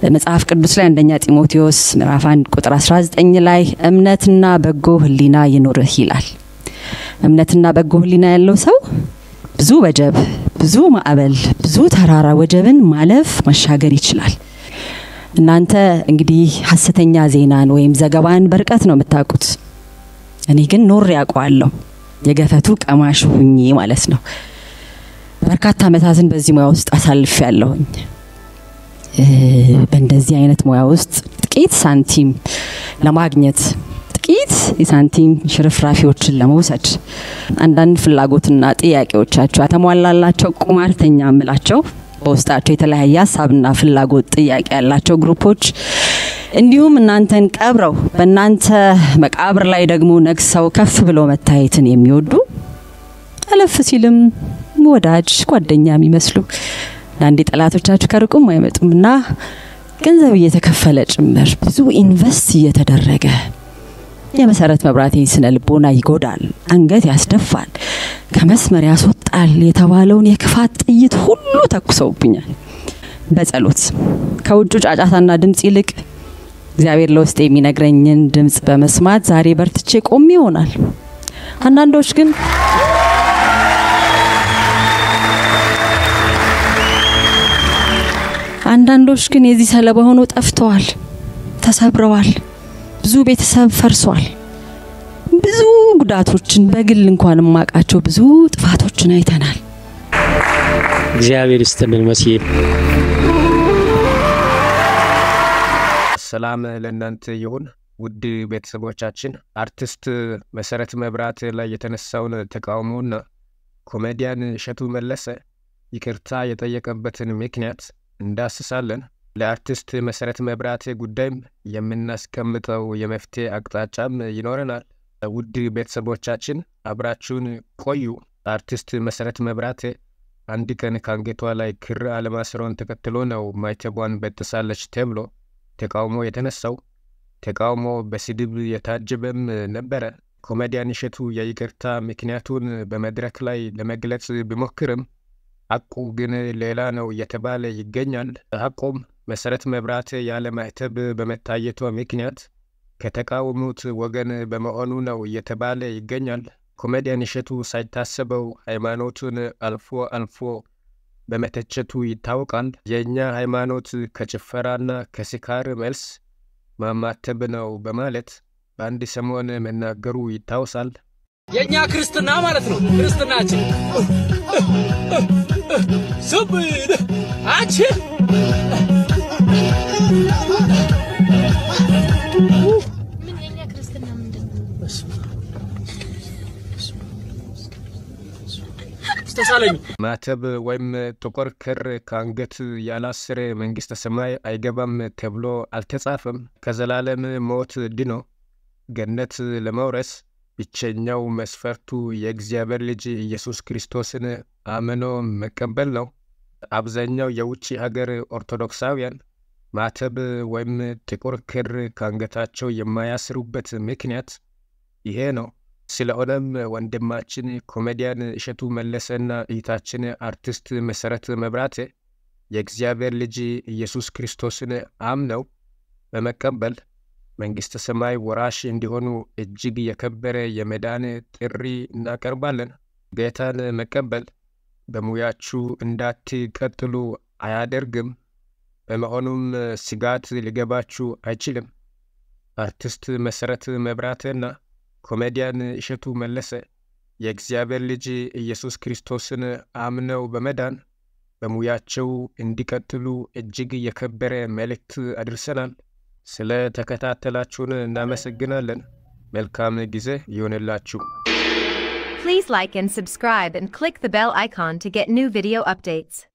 መጽሐፍ ቅዱስ ላይ አንደኛ ጢሞቴዎስ ምዕራፍ 1 ቁጥር 19 ላይ እምነትና በጎ ሕሊና ይኑርህ ይላል። እምነትና በጎ ሕሊና ያለው ሰው ብዙ ወጀብ፣ ብዙ ማዕበል፣ ብዙ ተራራ ወጀብን ማለፍ መሻገር ይችላል። እናንተ እንግዲህ ሀሰተኛ ዜናን ወይም ዘገባን በርቀት ነው የምታውቁት። እኔ ግን ኖር ያውቀዋለሁ። የገፈቱ ቀማሽ ሁኜ ማለት ነው። በርካታ ዓመታትን በዚህ ሙያ ውስጥ አሳልፍ ያለሁኝ። በእንደዚህ አይነት ሙያ ውስጥ ጥቂት ሳንቲም ለማግኘት ጥቂት የሳንቲም ሽርፍራፊዎችን ለመውሰድ አንዳንድ ፍላጎትና ጥያቄዎቻቸው ተሟላላቸው ቁማርተኛ ምላቸው በውስጣቸው የተለያየ ሀሳብና ፍላጎት ጥያቄ ያላቸው ግሩፖች እንዲሁም እናንተን ቀብረው በእናንተ መቃብር ላይ ደግሞ ነግሰው ከፍ ብለው መታየትን የሚወዱ አለፍ ሲልም ወዳጅ ጓደኛ የሚመስሉ አንዳንዴ ጠላቶቻችሁ ከርቁም አይመጡም እና ገንዘብ እየተከፈለ ጭምር ብዙ ኢንቨስት እየተደረገ የመሰረት መብራቴ ስነ ልቦና ይጎዳል፣ አንገት ያስደፋል፣ ከመስመር ያስወጣል የተባለውን የክፋት ጥይት ሁሉ ተኩሰውብኛል። በጸሎት ከውጩ ጫጫታና ድምፅ ይልቅ እግዚአብሔር ለውስጥ የሚነግረኝን ድምፅ በመስማት ዛሬ በርትቼ ቆሜ ይሆናል። አንዳንዶች ግን አንዳንዶች ግን የዚህ ሰለባ ሆነው ጠፍተዋል፣ ተሰብረዋል። ብዙ ቤተሰብ ፈርሷል። ብዙ ጉዳቶችን በግል እንኳን የማውቃቸው ብዙ ጥፋቶችን አይተናል። እግዚአብሔር ይስጥልን መስዬ ሰላም ለእናንተ ይሁን ውድ ቤተሰቦቻችን። አርቲስት መሰረት መብራት ላይ የተነሳውን ተቃውሞና ኮሜዲያን እሸቱ መለሰ ይቅርታ የጠየቀበትን ምክንያት እንዳስሳለን። ለአርቲስት መሰረት መብራት ጉዳይም የምናስቀምጠው የመፍትሄ አቅጣጫም ይኖረናል። ውድ ቤተሰቦቻችን አብራችሁን ቆዩ። አርቲስት መሰረት መብራት አንድ ቀን ከአንገቷ ላይ ክር አለማስሯን ተከትሎ ነው ማይተቧን በጥሳለች ተብሎ ተቃውሞ የተነሳው። ተቃውሞ በስድብ የታጀበም ነበረ። ኮሜዲያን እሸቱ የይቅርታ ምክንያቱን በመድረክ ላይ ለመግለጽ ቢሞክርም ሐቁ ግን ሌላ ነው እየተባለ ይገኛል። ሐቁም መሰረት መብራት ያለ ማህተብ በመታየቷ ምክንያት ከተቃወሙት ወገን በመሆኑ ነው እየተባለ ይገኛል። ኮሜዲያን እሸቱ ሳይታሰበው ሃይማኖቱን አልፎ አልፎ በመተቸቱ ይታወቃል። የእኛ ሃይማኖት ከጭፈራና ከስካር መልስ ማማተብ ነው በማለት በአንድ ሰሞን መናገሩ ይታወሳል። የእኛ ክርስትና ማለት ነው። ክርስትናችን ስብድ አንቺን ምን የኛ ክርስትና ምንድን ነው? ተሳለኝ ማተብ ወይም ጥቁር ክር ከአንገት ያላስረ መንግሥተ ሰማይ አይገባም ተብሎ አልተጻፈም። ከዘላለም ሞት ድኖ ገነት ለመውረስ ብቸኛው መስፈርቱ የእግዚአብሔር ልጅ ኢየሱስ ክርስቶስን አምኖ መቀበል ነው። አብዛኛው የውጭ ሀገር ኦርቶዶክሳውያን ማተብ ወይም ጥቁር ክር ከአንገታቸው የማያስሩበት ምክንያት ይሄ ነው። ስለሆነም ወንድማችን ኮሜዲያን እሸቱ መለሰና እህታችን አርቲስት መሰረት መብራቴ የእግዚአብሔር ልጅ ኢየሱስ ክርስቶስን አምነው በመቀበል መንግሥተ ሰማይ ወራሽ እንዲሆኑ እጅግ የከበረ የመዳን ጥሪ እናቀርባለን። ጌታን መቀበል በሙያችሁ እንዳትቀጥሉ አያደርግም። በመሆኑም ስጋት ሊገባችሁ አይችልም። አርቲስት መሰረት መብራቴና ኮሜዲያን እሸቱ መለሰ የእግዚአብሔር ልጅ ኢየሱስ ክርስቶስን አምነው በመዳን በሙያቸው እንዲቀጥሉ እጅግ የከበረ መልእክት አድርሰናል። ስለ ተከታተላችሁን እናመሰግናለን። መልካም ጊዜ ይሆንላችሁ። Please like and subscribe and click the bell icon to get new video updates.